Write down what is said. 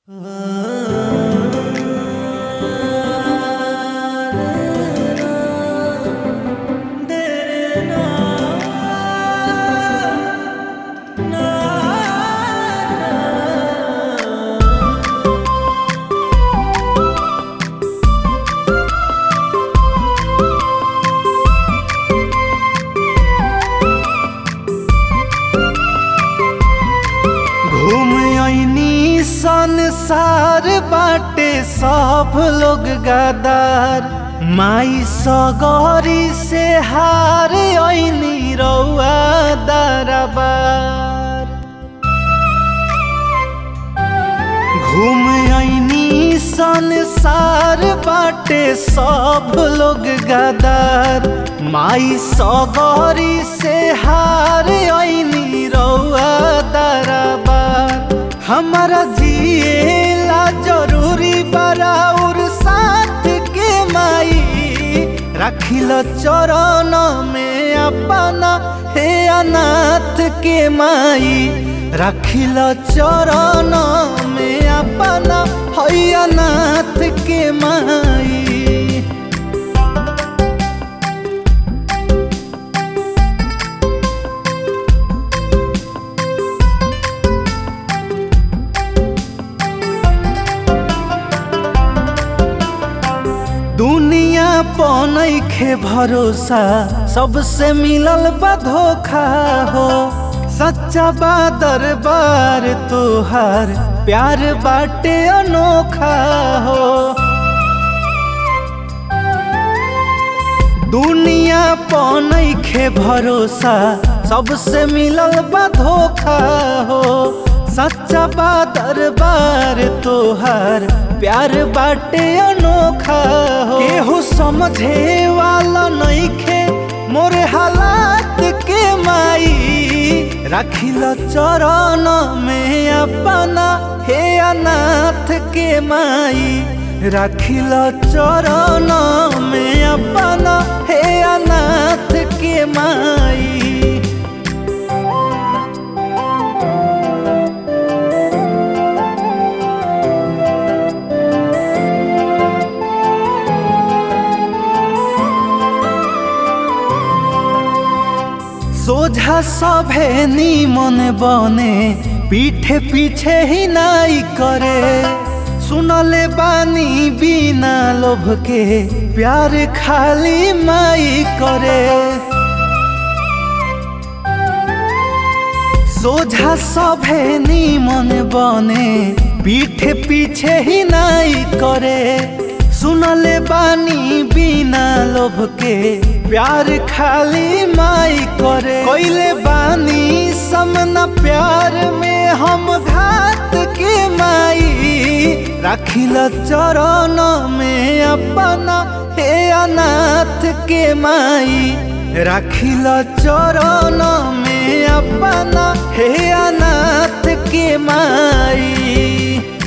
घूम आईनी संसार बाटे सब लोग गदार माई सगरी से हार आईनी रउआ दरबार घूम आईनी संसार बाटे सब लोग गदार माई सगरी से हार आईनी रउआ दरबार हमारा जिएला जरूरी बराउर साथ के माई रखिल चरण में अपना हे अनाथ के माई रखिल चरण में अपना है अनाथ के माई दुनिया पनैखे भरोसा सबसे मिलल बा धोखा हो सच्चा बा दरबार तोहार प्यार बाटे अनोखा हो दुनिया पनैखे भरोसा सबसे मिलल बा धोखा हो सच्चा बा दरबार तोहार प्यार बाटे अनोखा हो केहू समझे वाला नइखे मोरे हालात के माई रखिल चरण में अपना हे अनाथ के माई रखिल चरण में अपना हे अनाथ के माई सोझा सभे नीमन बने पीठे पीछे ही नाई करे सुनले बानी बिना लोभ के प्यार खाली माई करे सोझा सभे नीमन बने पीठे पीछे ही नाई करे सुनले बानी बिना लोभ के प्यार खाली माई करे कोइले बानी समना प्यार में हम घात के माई रखिल चरण में अपना हे अनाथ के माई रखिल चरण में अपना हे अनाथ के माई